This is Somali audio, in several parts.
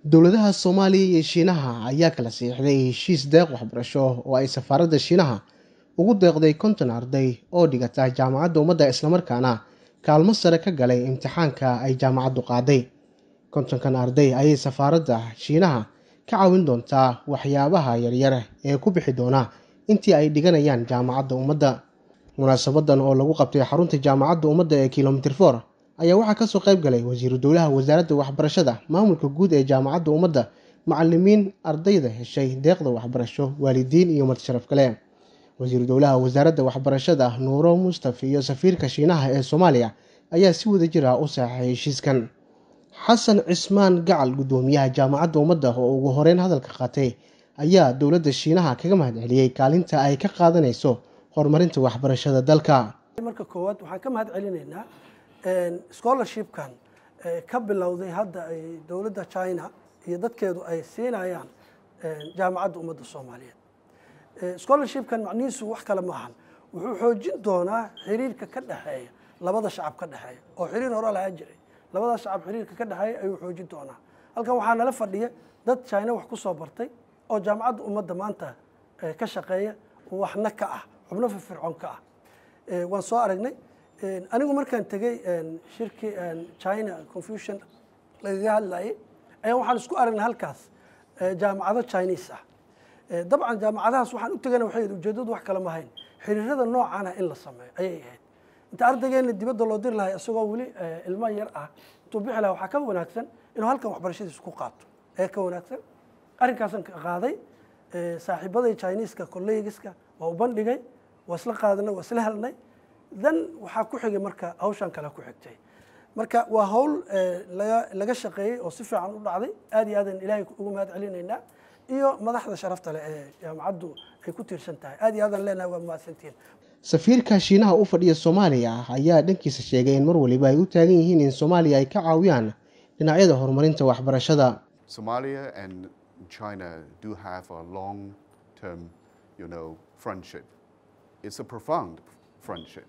dowladaha soomaaliya iyo shiinaha ayaa kala siixday heshiis deeq waxbarasho oo ay safaaradda shiinaha ugu deeqday konton arday oo dhigata jaamacadda ummadda islamarkaana kaalmo sare ka galay imtixaanka ay jaamacaddu qaaday kontonkan arday ayay safaaradda shiinaha ka caawin doontaa waxyaabaha yaryar ee ku bixi doona intii ay dhiganayaan jaamacadda ummadda munaasabadan oo lagu qabtay xarunta jaamacadda ummadda ee kilomitir for ayaa waxaa kasoo qayb galay wasiiru dowlaha wasaaradda waxbarashada maamulka guud ee jaamacadda ummadda macalimiin ardayda heshay deeqda waxbarasho waalidiin iyo martisharaf kale wasiiru dowlaha wasaaradda waxbarashada nuuro mustaf iyo safiirka shiinaha ee soomaaliya ayaa si wada jir ah u saaxay heshiiskan xasan cismaan gacal guddoomiyaha jaamacadda ummadda oo ugu horeyn hadalka qaatay ayaa dowladda shiinaha kaga mahad celiyey kaalinta ay ka qaadanayso horumarinta waxbarashada dalka marka koowaad waxaan ka mahad celinaynaa scholarshipkan ka bilowday hadda ay dowladda china iyo dadkeedu ay siinayaan jaamacadda ummadda soomaaliyeed scholarshipkan macnihiisu wax kale maahan wuxuu xoojin doonaa xiriirka ka dhexeeya labada shacab ka dhexeeya oo xiriir hore lahaa jiray labada shacab xiriirka ka dhexeeya ayuu xoojin doonaa halkan waxaa nala fadhiya dad china wax ku soo bartay oo jaamacadda ummadda maanta ka shaqeeya waxna ka ah xubno firfircoon ka ah waan soo aragnay anigu markaan tegey shirkii china confusion lagaga hadlayay ayaan waxaan isku aragnay halkaas jaamacado chinese ah dabcan jaamacadahaas waxaan u tegana waxay ujeedadu wax kale mahayn xiriirada noocan ah in la sameeyo ayay ahayd inta ardaygeena dibadda loo diri lahay isagoo weli ilmo yar ah intuu bixi laha waxaa ka wanaagsan inuu halkan waxbarashadiisa ku qaato ee ka wanaagsan arrinkaasan qaaday saaxiibaday chineeska collegiska waa u bandhigay waa isla qaadanay waa isla helnay dan waxaa ku xigay marka hawshan kale ku xigtay marka waa hawl laga laga shaqeeyey oo si fiican u dhacday aad iyo aadan ilaahay ugu mahad celinaynaa iyo madaxda sharafta leh ee jaamacaddu ay ku tiirsan tahay aad iyo aadan leenahay waa mahadsantihiin safiirka shiinaha u fadhiya soomaaliya ayaa dhankiisa sheegay in mar waliba ay u taagan yihiin in soomaaliya ay ka caawiyaan dhinacyada horumarinta waxbarashada Somalia and China do have a long-term, you know, friendship. It's a profound friendship.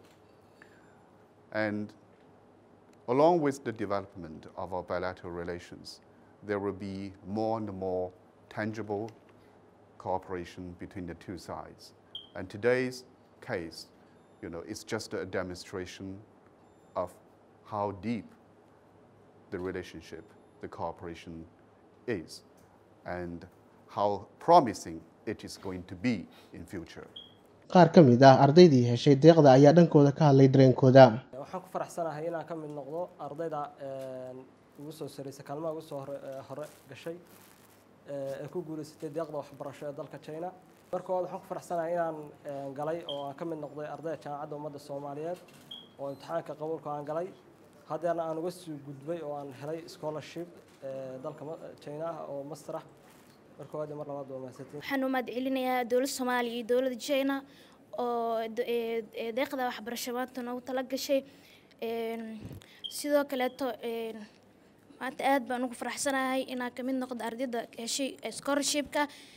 And along with the development of our bilateral relations, there will be more and more tangible cooperation between the two sides. And today's case, you know, is just a demonstration of how deep the relationship, the cooperation is, and how promising it is going to be in future. qaar ka mid ah ardaydii heshay deeqda ayaa dhankooda ka hadlay dareenkooda waxaan ku faraxsanahay inaan ka mid noqdo ardayda ugu soo sareysa kaalmaha ugu soo hore gashay ee ku guuleysatay deeqda waxbarasho ee dalka china markooda waxaan ku faraxsanahay inaan galay oo aan ka mid noqday ardayda jaamacadda ummadda soomaaliyeed oo imtixaanka qabuulka aan galay haddeerna aan uga sii gudbay oo aan helay scholarship dalka china ah oo master ah markooda mar labaad waa mahadsantiin waxaan u mahad celinayaa dowladda soomaaliya iyo dowladda china oo deeqda waxbarasho maanta noogu tala gashay sidoo kaleeto maanta aad baan ugu faraxsanahay inaan kamid noqdo ardayda heshay scholarshipka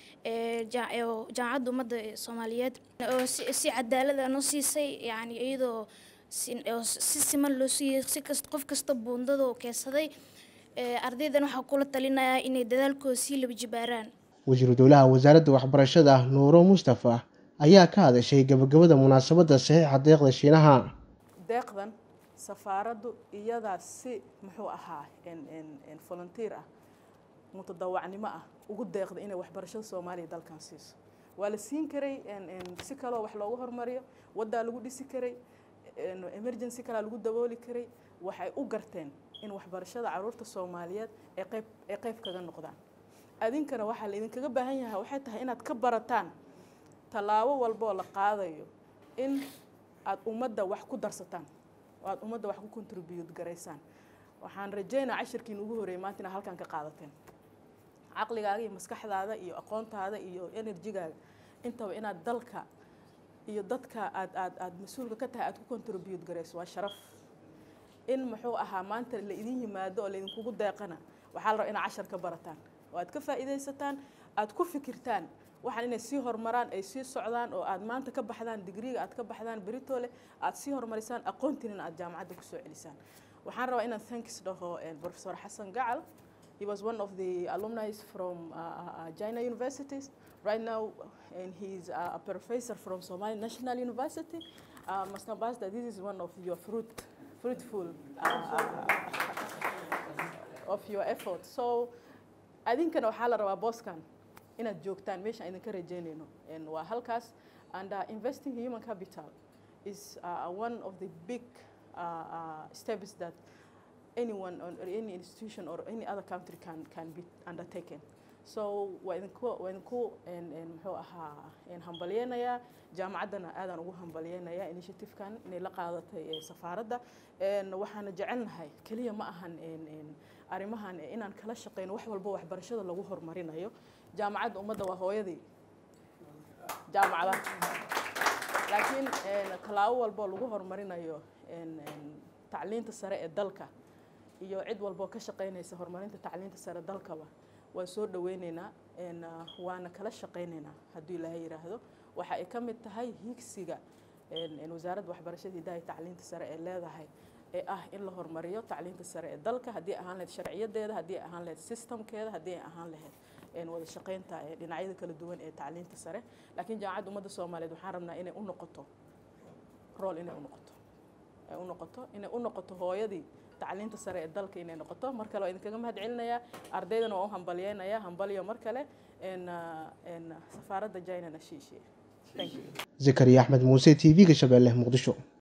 jaamacadda ummadda soomaaliyeed oo si cadaalada noo siisay yani iyadoo si siman loo siiyey si kasta qof kasta buundada oo keesaday ardaydan waxaa kula talinayaa inay dadaalkooda sii laba jibaaraan wasiiru dowlaha wasaaradda waxbarashada nuuro mustafa ayaa ka hadashay gabagabada munaasabadda saxiixa deeqda shiinaha deeqdan safaaraddu iyadaa si muxuu ahaa volunteer ah mutadawacnimo ah ugu deeqda inay waxbarashada soomaaliya dalkan siiso waa la siin karay si kaloo wax loogu hormariyo waddaa lagu dhisi karay emergency kalaa lagu dabooli karay waxay u garteen in waxbarashada caruurta soomaaliyeed ay qayb ay qayb kaga noqdaan adinkana waxaa laydinkaga baahan yahay waxay tahay inaad ka barataan tallaabo walboo la qaadayo in aada ummadda wax ku darsataan oo aada ummadda wax ku contribute garaysaan waxaan rajaynaa cashirkiin ugu horreeyay maanta inaad halkan ka qaadateen caqligaaga iyo maskaxdaada iyo aqoontaada iyo enerjigaaga intaba inaad dalka iyo dadka aad aad aad mas-uulka ka tahay aad ku contribute garayso waa sharaf in muxuu ahaa maanta la idin yimaado oo laydinkugu deeqana waxaa la rabaa inaad cashar ka barataan oo aad ka faa'iidaysataan aad ku fikirtaan waxaan inay sii horumaraan ay sii socdaan oo aad maanta ka baxdaan digriga aad ka baxdaan beritole aad sii horumarisaan aqoontiinina aad jaamacadda kusoo celisaan waxaan rabaa inaan thanks dhaho professor xasan gacal He was one of the alumni from uh, uh, China universities. Right now, and he's uh, a professor from Somali National University. Uh, Mr. Basta, this is one of your fruit, fruitful uh, of your effort. So, I think waxaa la rabaa booskan inaad joogtaan meesha aan idinka rajaynayno And waa halkaas and uh, investing human capital is uh, one of the big uh, uh, steps that anyone or any institution or any other country can, can be undertaken. So waa idinku waa idinku en- en muxuu ahaa en hambalyeynayaa jaamacaddana aadaan ugu hambalyeynayaa initiative-kan inay la qaadatay ee safaaradda En waxaana jecelnahay keliya ma ahan en- en arrimahan eh, inaan kala shaqeyno wax walbo waxbarashada lagu horumarinayo jaamacadda ummadda waa hooyadii jaamacadaha laakiin en, tallaabo walboo lagu horumarinayo en- en, tacliinta sare ee dalka iyo cid walboo ka shaqeynaysa horumarinta tacliinta sare dalkaba waan soo dhaweyneynaa en, ah, waana kala shaqeyneynaa hadduu ilaahay yidhaahdo waxa ay ka mid tahay higsiga en- en wasaaradda waxbarashada hidaha iyo tacliinta sare ee leedahay ee ah in la horumariyo tacliinta sare ee dalka haddii ay ahaan lahayd sharciyadeeda haddii ay ahaan lahayd systemkeeda haddii ay ahaan lahayd en, wada shaqeynta ee dhinacyada kala duwan ee tacliinta sare laakiin jaamacadda ummadda soomaaliyeed waxaan rabnaa inay u noqoto rol inay u noqoto ay u noqoto inay u noqoto hooyadii tacliinta sare ee dalka inay noqoto mar kale waa idinkaga mahad celinayaa ardaydana waa u hambalyeynaya hambalyo mar kale en, ah, en, safaaradda jainana shiishiye thank you zakariya axmed muuse t v-ga shabeelle muqdisho